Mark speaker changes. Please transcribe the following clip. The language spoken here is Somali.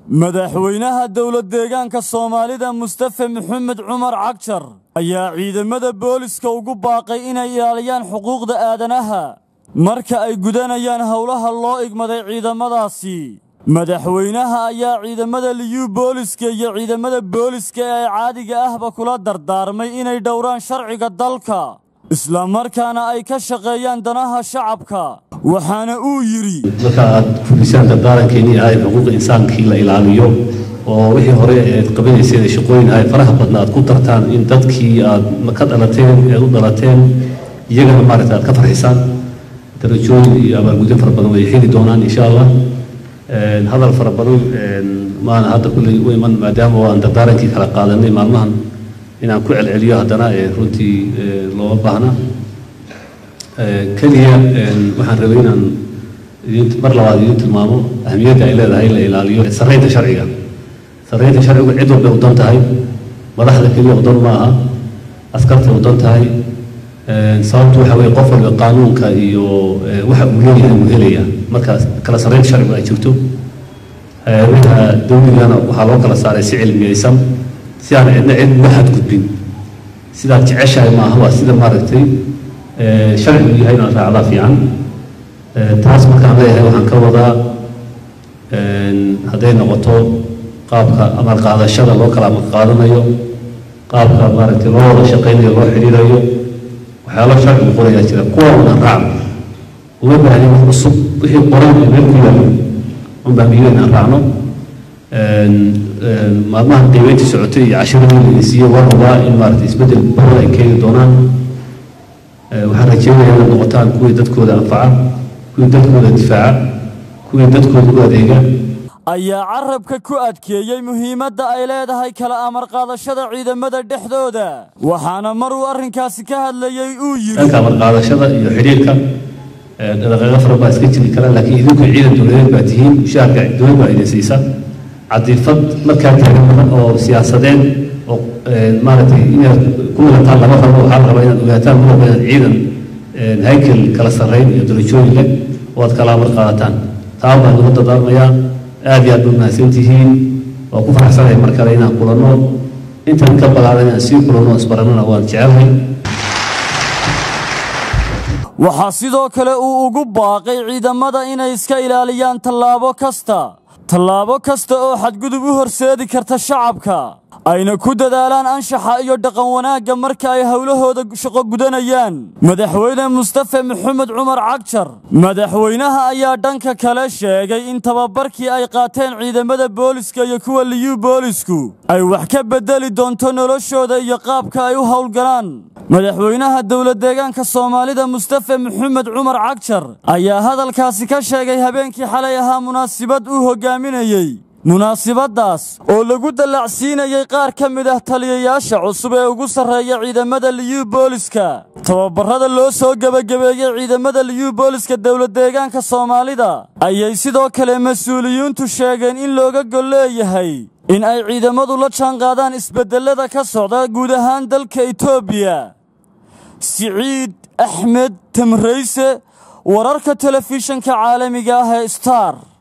Speaker 1: madaxweynaha dowlad deegaanka soomaalida mustafe maxamed cumar cagjar ayaa ciidamada booliska ugu baaqay inay ilaaliyaan xuquuqda aadanaha marka ay gudanayaan howlaha loo igmaday ciidamadaasi madaxweynaha ayaa ciidamada liyuu booliska iyo ciidamada booliska ee caadiga ahba kula dardaarmay inay dhowraan sharciga dalka islamarkaana ay ka shaqeeyaan danaha shacabka waxaana uu yidhi
Speaker 2: marka aad fulisaan dardaarankeennii ahay xuquuqa insaankii la ilaaliyo oo wixii hore eed qabanayseen ee shaqooyin ahay faraha badna aad ku dartaan in dadkii aad ka dhalateen eed u dhalateen iyagana maaragta aad ka farxisaan darajooyin iyo abaalgudyo fara badan way heli doonaan insha allah hadal fara badan maana hadda kulley u iman maadaama aan dardaarankii kala qaadanay maalmahan inaan ku celceliyo haddana runtii looma baahna keliya waxaan rabay inaan mar labaad idiin tilmaamo ahmiyadda ay leedahay la ilaaliyo sarreynta sharciga sarreynta sharcigu cid walbay u dan tahay madaxda keliya u dan ma aha askartay u dan tahay sababtu waxa weye qof walba qaanuunka iyo waxa uu leeyahay uu helaya markaas kala sarreynta sharcigu ay jirto hay-adaha dawligana waxaa loo kala saaray si cilmiyeysan si aan cidna cid uga xadgudbin sidaad jeceshahay maaha waa sida maaragtay sharcigu yahay inaad raacdaa fiican taas markaan leeyahay waxaan ka wadaa hadday noqoto qaabka amal qaadashada loo kala amal qaadanayo qaabka maaragtay loo wada shaqaynayo loo xidhiirayo waxyaalo sharcigu qorayaa jira kuwa unaan raacno uma baahnin wax cusub wixii qoran ee meel ku yaalla unbaa miyo inaan raacno maalmahan qiimeyntii socotay iyo cashiradii la siiyey waa rabaa in maaragtay isbeddel badan ay keeni doonaan waxaan rajeynayaa inaad noqotaan kuwii dadkooda anfaca kuwii dadkooda difaaca kuwii dadkooda u adeega
Speaker 1: ayaa carabka ku adkeeyey muhiimadda ay leedahay kala amar qaadashada ciidamada dhexdooda waxaana mar uu arrinkaasi ka hadlayey uu yidhi
Speaker 2: dhanka amar qaadashada iyo xidhiirka dhaqaaqo fara baa iska jiri kara laakiin idinku ciidan dowladeed baa tihiin mushaharka dowlad baa idin siisa cadiifad markaa taagan oo siyaasadeed oo maaragtay inaad ku milataan lama rabo waxaa la rabaa inaad ogaataan ma rabo inaad ciidan haykel kala sarreyn iyo darajooyin leh oo aad kala amar qaadataan taa baan ugu dardaarmayaa aad iyo aad baad mahadsan tihiin waa ku faraxsanahay mar kale inaan kulanno intaan ka balaadan inaan sii kulanno isbarannana waan jecelahay
Speaker 1: waxaa sidoo kale uu ugu baaqay ciidamada inay iska ilaaliyaan tallaabo kasta tallaabo kasta oo xadgudub u horseedi karta shacabka ayna ku dadaalaan anshaxa iyo dhaqan wanaagga marka ay howlahooda shaqo gudanayaan madaxweyne mustafe maxamed cumar cagjar madaxweynaha ayaa dhanka kale sheegay in tababarkii ay qaateen ciidamada booliska iyo kuwa liyuu boolisku ay wax ka beddeli doonto noloshooda iyo qaabka ay u howlgalaan madaxweynaha dowlad deegaanka soomaalida mustafe maxamed cumar cagjar ayaa hadalkaasi ka sheegay habeenkii xalay ahaa munaasibad uu hogaaminayey munaasibaddaas oo lagu dallacsiinayey qaar ka mid ah taliyayaasha cusub ee ugu sarreeya ciidamada liyuu booliska tababarrada loo soo gebagabeeyey ciidamada liyuu booliska dowlad deegaanka soomaalida ayay sidoo kale mas-uuliyiintu sheegeen in looga gol leeyahay in ay ciidamadu la jaanqaadaan isbeddellada ka socda guud ahaan dalka etoobiya siciid axmed tamrayse wararka telefishanka caalamiga ah ee star